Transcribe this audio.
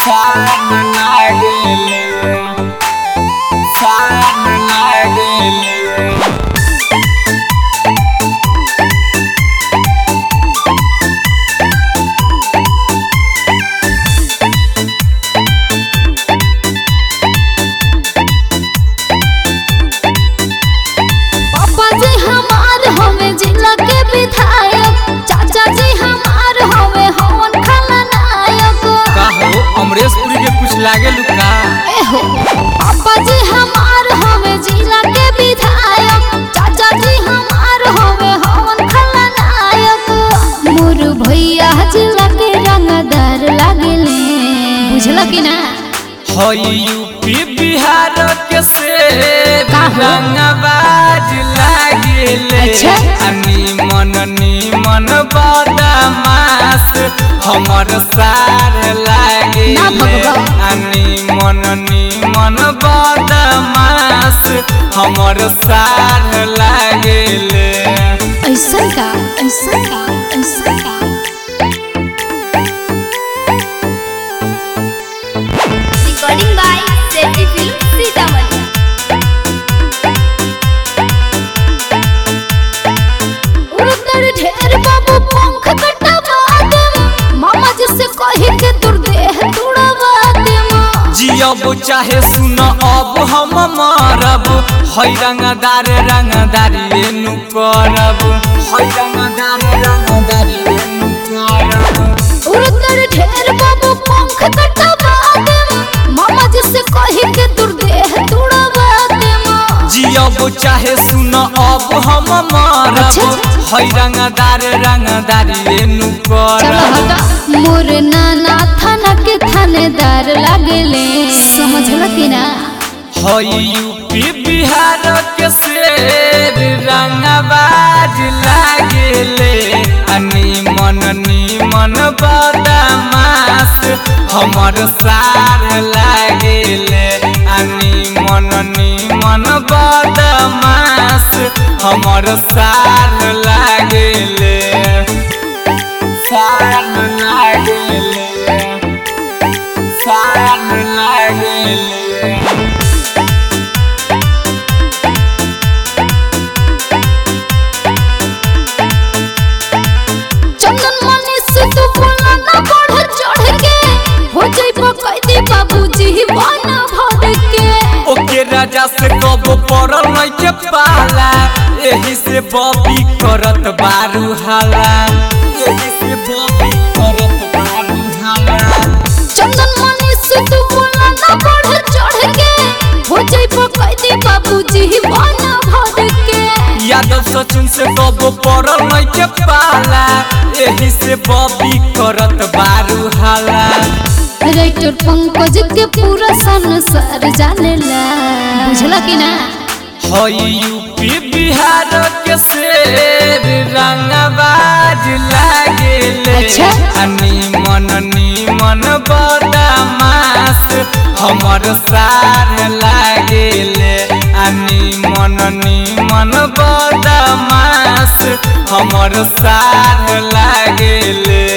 Fan लागेले Fan लागेले पापा जी हमार हमें जिला के विधायक चाचा जी हमार हमें हवन खलनायक का हो अमरेश पुरी के कुछ लागे लुका एहो पापा जी हमार हमें जिला के विधायक चाचा जी हमार हमें हवन खलनायक मोर भैया जिला के रंगदार लागेले बुझला कि ना हई यूपी बिहार के शेर का हो? रंगबाज लागेले अच्छा। अनि मन निमन बदमाश हमर सार लागे ना भगवा। अनि मन निमन बदमाश हमर सार लागेले ऐसा का ऐसा का ऐसा का रिकॉर्डिंग बाय सेटी फिल्म सीतामढ़ी उड़तर ढेर बाबू पंख कटवा देम मामा जी से कही के तुर देह तुड़वा देम जियब चाहे सुन अब हम मरब है रंगदार रंगदारी एनु करब है रंगदार रंगदारी एनु करब उड़तर ढेर बाबू पंख कटवा देम मामा जी से कही के तुर देह तुड़वा देम जियब चाहे सुन अब हम मरब अच्छा, अच्छा। है रंगदार रंगदारी एनु चलो करब हटा मोर नाना थाना के थानेदार लागेले समझला कि ना है यूपी बिहार के शेर रंगबाज लागेले अनि मन निमन बदमाश हमर सार लागेले अनि मन निमन बदमाश हमर सार लागेले सार लागेले सार लागेले चंदन मनी से तू बोला ना बढ़ चढ़ के हो जाइबो कैदी बाबूजी बन भर के ओके राजा से कब पड़ल नहीं के पाला एही से बॉबी करत बारू हाला एही से बॉबी करत बारू हाला चंदन मनी से तू बोला ना बढ़ चढ़ के हो जाइबो कैदी बाबूजी बन भर के यादव सचिन से कब पड़ल नहीं के पाला एही से बॉबी करत बारू हाला राइटर पंकज के पूरा संसार जानेला बुझला कि ना हई यूपी बिहार के शेर रंगबाज लागेले अच्छा। अनि मन निमन बदमाश हमर सार लागेले अनि मन निमन बदमाश हमर सार लागेले